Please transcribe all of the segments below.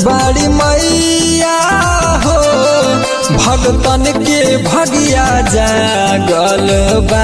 बड़ी मैया हो भगतन के भगिया जागल बा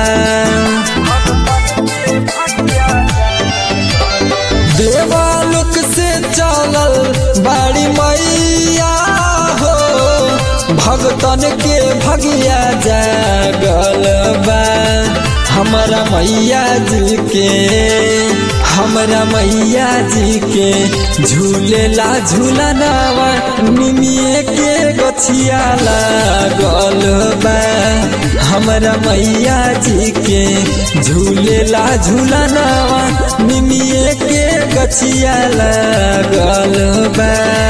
देवालुक से चलल बड़ी मैया हो भगतन के भगिया जागल बा हमारा मैया जी के हमरा मैया जी के झूलेला झूलनावा निमिए के गछिया लागल बा हमरा मैया जी के झूलेला झूलनावा निमिए के गछिया लागल बा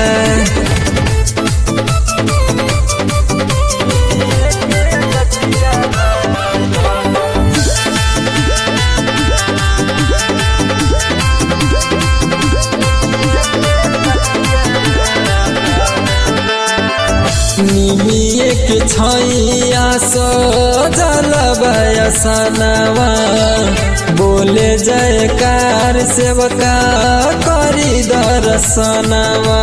निमिए के छैया सजल बयसनवा बोले जयकार सेवका करी दर्शनवा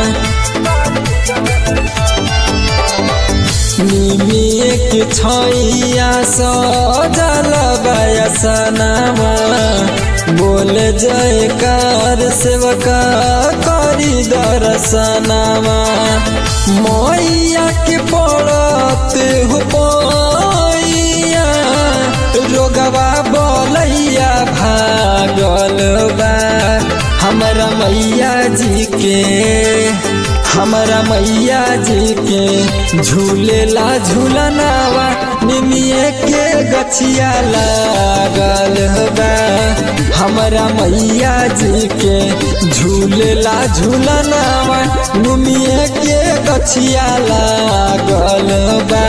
निमिए के छैया सजल बयसनवा बोले जयकार सेवका करी दर्शनवा मैया के पड़त हो पैया रोगवा बोलैया भागल बा हमारा मैया जी के हमारा मैया जी के झूलेला झूलनावा निमिए के गछिया लागल बा हमारा मैया जी के झूलेला झूलनावा निमिए के गछिया लागल बा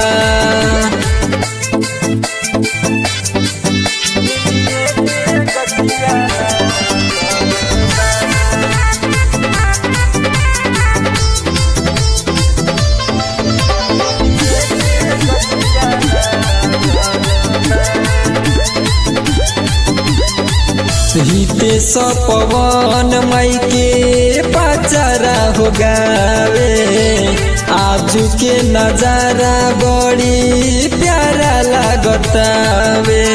हिते पवन माई के पचारा हो गावे आजू के नजारा बड़ी प्यारा लागतावे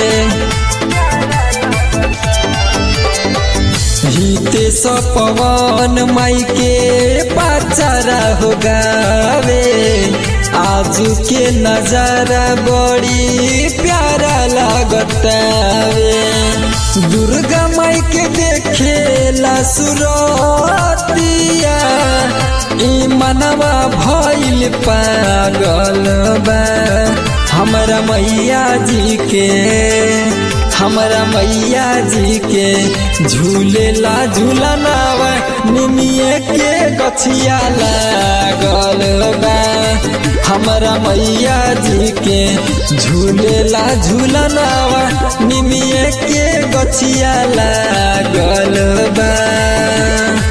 हिते पवन माई के पचारा हो गावे आजू के नजारा बड़ी प्यारा लागतावे दुर्गा माई के देखेला सुरतिया ई मनवा भइल पागल बा हमरा मैया जी के हमरा मैया जी के झूलेला झूलनावा निमिए के गछिया लागल बा हमरा मैया जी के झूलेला झूलनावा निमिए के गछिया लागल बा